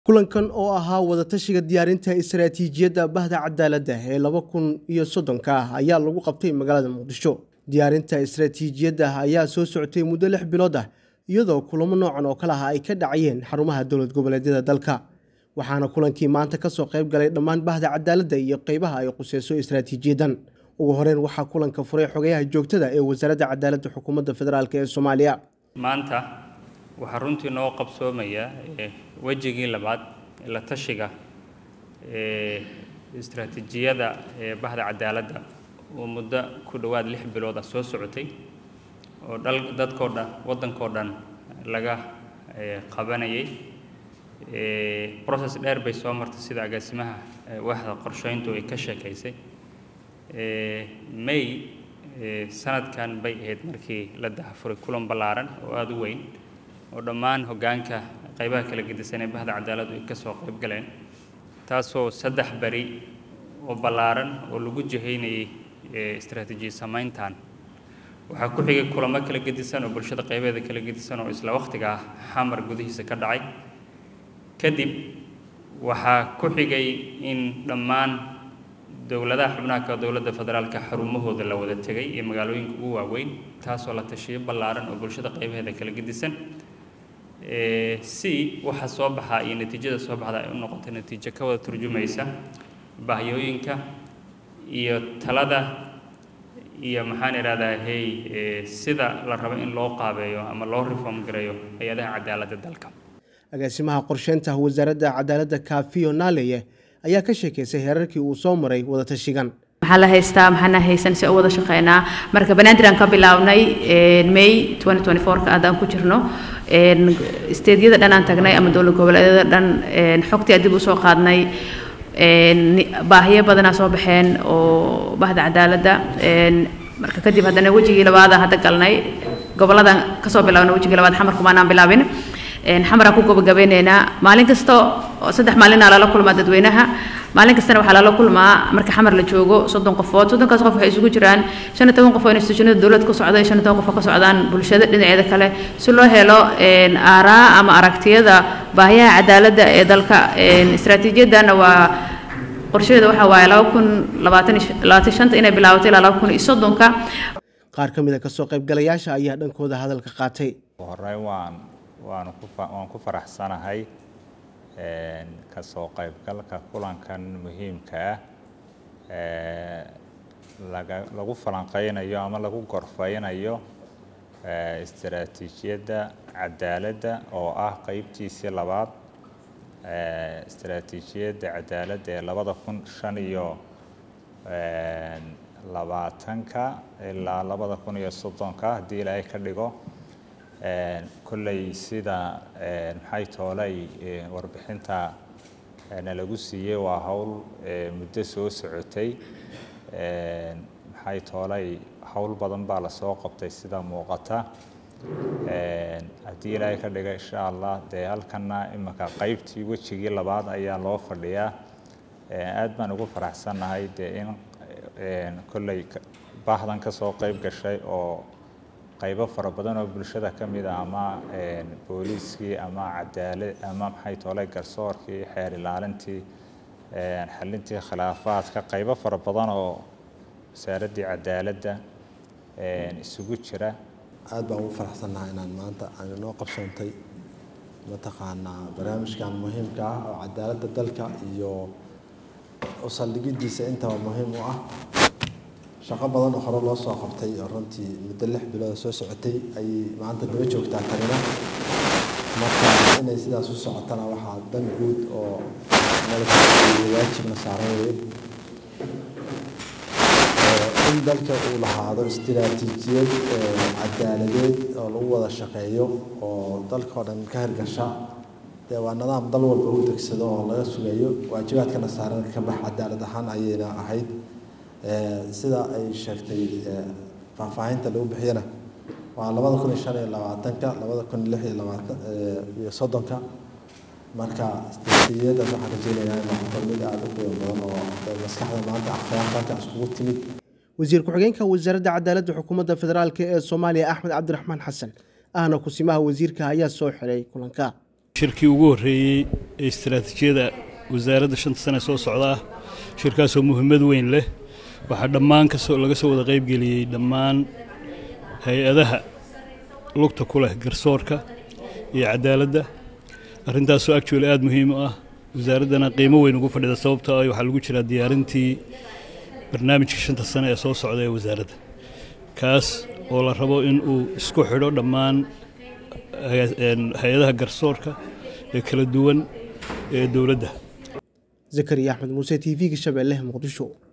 kulankan oo ahaa wadatashiga diyaarinta istaraatiijiyadda bahda cadaaladda ee laba kun iyo soddonka ah ayaa lagu qabtay magaalada muqdisho diyaarinta istaraatiijiyadda ayaa soo socotay muddo lix bilood ah iyadoo kulamo noocan oo kale ah ay ka dhacayeen xarumaha dowlad goboleedyada dalka waxaana kulankii maanta kasoo qayb galay dhammaan bahda cadaaladda iyo qeybaha ay quseyso istaraatiijiyaddan ugu horeyn waxaa kulanka furay xogayaha joogtada ee wasaaradda cadaaladda xukuumadda federaalk ee soomaaliya maanta waxaa runtii noo qabsoomaya wejigii labaad la tashiga ee istaraatiijiyada ee bahda cadaaladda oo muddo ku dhowaad lix bilood ah soo socotay oo dhal dadkoo dhan waddankoo dhan laga qabanayay process dheer bay soo martay sida agaasimaha waaxda qorsheyntu ay ka sheekaysay may sanadkan bay ahayd markii la dahafuray kulan ballaaran oo aada u weyn oo dhammaan hoggaanka qaybaha kala gedisan ee bahda cadaaladdu ay ka soo qayb galeen taasoo saddex beri oo ballaaran oo lagu jihaynayay istaraatiijiya samayntan waxaa ku xigay kulamo kala gedisan oo bulshada qaybeeda kala gedisan oo isla wakhtiga ah xamar gudihiisa ka dhacay kadib waxaa ku xigay in dhammaan dowladaha xubnaha ka dowladda federaalka xarumahooda la wada tegay iyo magaalooyinka ugu waaweyn taasoo la tashiyo ballaaran oo bulshada qaybaheeda kala gedisan si waxa soo baxa iyo natiijada soo baxda ay u noqoto natiijo ka wada turjumaysa bahyooyinka iyo talada iyo maxaan idhahdaa hey sida la rabo in loo qaabeeyo ama loo reform gareeyo hay-adaha cadaaladda dalka agaasimaha qorsheynta wasaaradda cadaaladda kaafiyo naaleye ayaa ka sheekaysay heerarkii uu soo maray wadatashigan maxaa la haystaa maxaana haysan si u wada shaqeynaa marka banaadir aan ka bilaabnay may ka aadaan ku jirno steedyada dhan aan tagnay ama dowlad goboleedyada dhan xogtii aan dib usoo qaadnay baahiyo badanaa soo baxeen oo bahda cadaaladda marka kadib haddana wejigii labaada hadda galnay goboladan kasoo bilaabnay wejigii labaad xamarkumaanaan bilaabin xamaraan ku gabagabeyneynaa maalin kasta oo saddex maalinaa lala kulmaa dadweynaha maalin kastana waxaa lala kulmaa marka xamar la joogo soddon qofood soddonkaas qof waxay isugu jiraan shan iyo toban qof oo institutionada dowladda ka socda iyo shan iyo toban qof oo ka socdaan bulshada dhinaceeda kale si loo helo aaraa ama aragtiyada baahiyaha cadaaladda ee dalka istaraatiijiyadana waa qorshaheeda waxaa waaye laba kun labaatan labaatan shanta inay bilaabato ilaa laba kun iyo soddonka qaar ka mid a kasoo qaybgalayaasha ayaa dhankooda hadalka qaatay horey waan waan ku waan ku faraxsanahay kasoo qaybgalka kulankan muhiimka ah laga lagu falanqeynayo ama lagu gorfeynayo istaraatiijiyadda cadaaladda oo ah qeybtiisii labaad istaraatiijiyadda cadaaladda ee labada kun shan iyo labaatanka ilaa labada kun iyo soddonka haddii ilaahay ka dhigo kolley sida maxay toolay warbixinta nalagu siiyey waa howl muddo soo socotay maxay toolay howl badan baa lasoo qabtay sida muuqata haddii ilaahay ka dhiga insha allah dee halkana iminka qeybtii wejigii labaad ayaa loo fadhiyaa aad baan ugu faraxsannahay dee in kolley baahdan kasoo qeyb gashay oo qaybo fara badan oo bulshada ka mid ah ama booliiskii ama cadaalad ama maxay toolay garsoorkii xeer ilaalintii xalintii khilaafaadka qaybo fara badan oo wasaaraddii cadaaladda isugu jira aad baan ugu faraxsannahay inaan maanta aan inoo qabsoontay mataqaanaa barnaamijkan muhiimka ah oo cadaaladda dalka iyo u saldhigiddiisa intaba muhiim u ah shaqo badan oo hore loo soo qabtay oo runtii muddo lix bilooda soo socotay ayay maanta daba joogtaa tanina marka inay sidaas u socotana waxaa dan guud oo waajibna saaran weye in dalka uu lahaado istiraatiijiyad cadaaladeed oo lagu wada shaqeeyo oo dalkao dhan ka hirgasha dee waa nidaam dal walba u degsado oo laga sugayo waajibaadkana saaran ka bax cadaalad ahaan ayayna ahayd sida ay sheegtay faahfaahinta lagu bixiyana waa labada kun iyo shan iyo labaatanka labada kun lix iyo labaatan iyo soddonka marka istiraatiijiyadaas waxaan rajeynayaa in noqoto mid aada u qiimo badan oo maskaxda maanta akhyaartanka iskugu timid wasiir ku-xigeenka wasaaradda cadaaladda xukuumadda federaalk ee soomaaliya axmed cabdiraxmaan xasan ahna kusimaha wasiirka ayaa soo xiray kulanka shirkii ugu horreeyey ee istaraatiijiyada wasaaradda shanta sane soo socda ah shirkaasoo muhiimad weyn leh waxaa dhammaan kasoo laga soo wada qaybgeliyey dhammaan hay-adaha lugta ku leh garsoorka iyo cadaaladda arrintaasoo actually aada muhiim u ah wasaaraddana qiimo weyn ugu fadhida sababtoo ah waxaa lagu jiraa diyaarintii barnaamijka shanta sane ee soo socda ee wasaaradda kaas oo la rabo in uu isku xidho dhammaan hay-adaha garsoorka ee kala duwan ee dowladda zakariya axmed muuse t v-ga shabeelle muqdisho